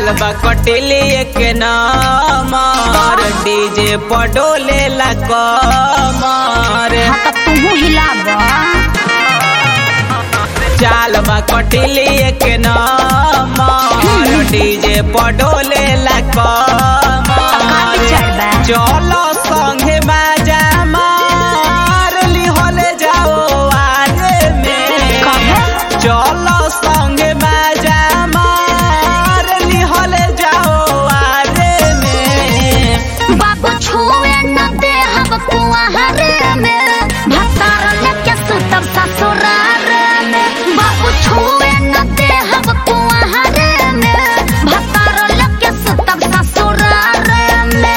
चाल बा कटिली एक नमर डीजे पडोले ला कमर हाँ तो तू हिलाब चाल बा कटिली एक नमर डीजे पडोले ला कमर चढ़बा चलो संगे मजा मार लिहले जाओ आरे में कहे चलो संगे मजा मार लिहले जाओ आरे में बाबू छुए न दे हम कुआरे में भतार लेके सुतब ससुरार में बाबू छुए न दे हम कुआरे में भतार लेके सुतब ससुरार में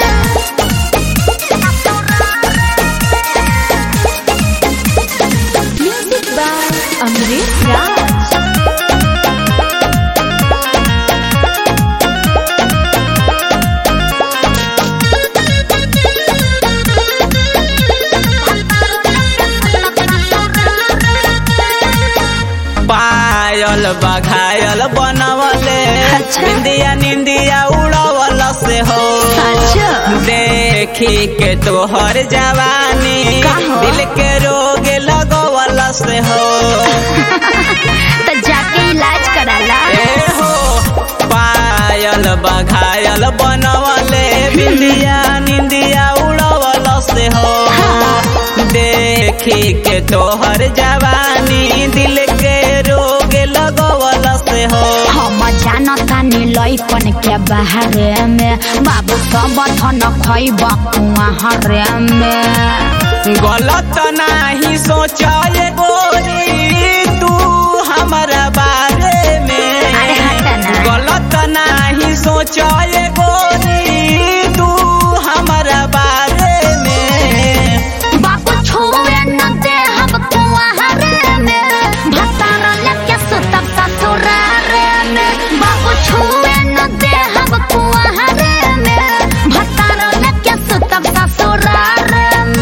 म्यूजिक बाय अमरीश राज पायल बघायल बनवले अच्छा। निंदिया निंदिया उड़वल से हो अच्छा। देखी के तोहर जवानी का हो? दिल के रोग लगवल से हो तो जाके इलाज कराला ए हो पायल बघायल बनवले बिंदिया निंदिया उड़वल से हो देखी के तोहर जवानी दिल के रोग लगवल से हो हम जानता नी लइकन के बाहरे में बाबू सब धन खैब कुआरे में गलत नाही सोचाए गोरी तू हमारा बारे में अरे हट ना। गलत नाही सोचाए गोरी तू हमारा बारे में बाबू छुए न दे हम कुआरे में भतार लेके सुतब ससुरारे में बाबू छुए न दे हम कुआरे में भतार लेके सुतब ससुरारे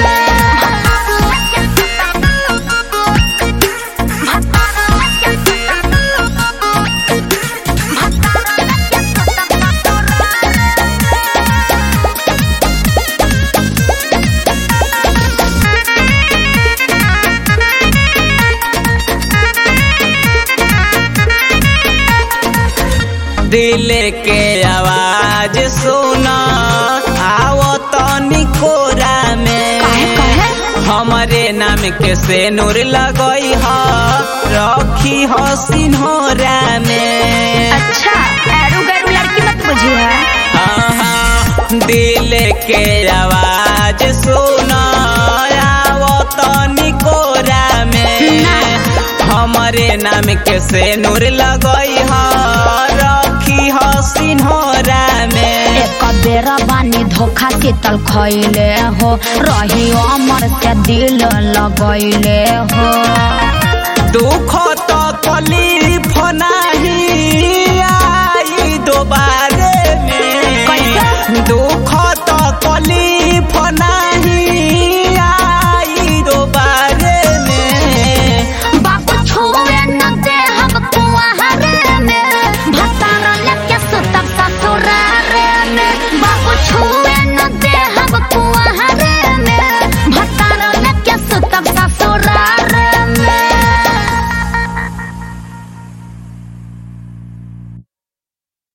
दिल के आवाज सुना आओ तनी कोरा में काहे, काहे? हमरे नाम के सेनुर लगई ह रखी ह सिन्होरा में अच्छा एरू गैरू लड़की मत बुझिए आहा, दिल के आवाज सुना आओ तनी कोरा में हमरे नाम के सेनुर लगई ह रखी ह सिन्होरा में एक बेर बानी धोखा शीतल खैले हो रही अमर से दिल लगैले हो दुख तो कली